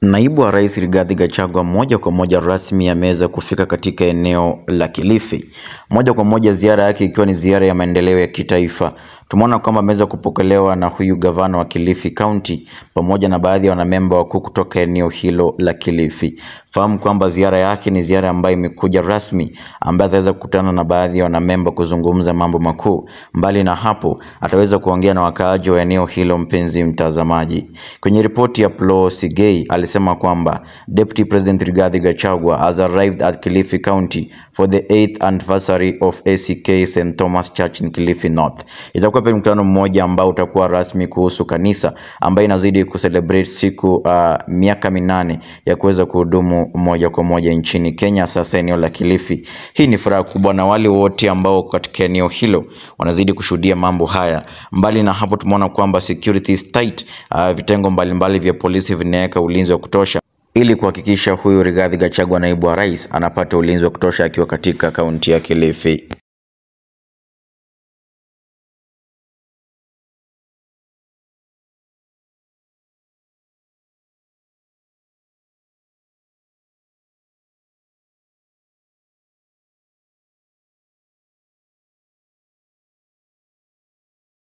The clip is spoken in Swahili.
Naibu wa Rais Rigathi Gachagua moja kwa moja rasmi ameweza kufika katika eneo la Kilifi. Moja kwa moja ziara yake ikiwa ni ziara ya maendeleo ya kitaifa. Tumeona kwamba ameweza kupokelewa na huyu gavana wa Kilifi County pamoja na baadhi ya wanamemba wakuu kutoka eneo hilo la Kilifi. Fahamu kwamba ziara yake ni ziara ambayo imekuja rasmi ambaye ataweza kukutana na baadhi ya wanamemba kuzungumza mambo makuu. Mbali na hapo, ataweza kuongea na wakaaji wa eneo hilo, mpenzi mtazamaji. Kwenye ripoti ya Flo Sigei alisema kwamba Deputy President Rigathi Gachagua has arrived at Kilifi County for the 8th anniversary of ACK St Thomas Church in Kilifi North. Itakuwa pia mkutano mmoja ambao utakuwa rasmi kuhusu kanisa ambayo inazidi kucelebrate siku uh, miaka minane ya kuweza kuhudumu moja kwa moja nchini Kenya, sasa eneo la Kilifi. Hii ni furaha kubwa, na wale wote ambao katika eneo hilo wanazidi kushuhudia mambo haya. Mbali na hapo, tumeona kwamba security is tight, uh, vitengo mbalimbali vya polisi vinaweka ulinzi wa kutosha ili kuhakikisha huyu Rigathi Gachagua naibu wa rais anapata ulinzi wa kutosha akiwa katika kaunti ya Kilifi.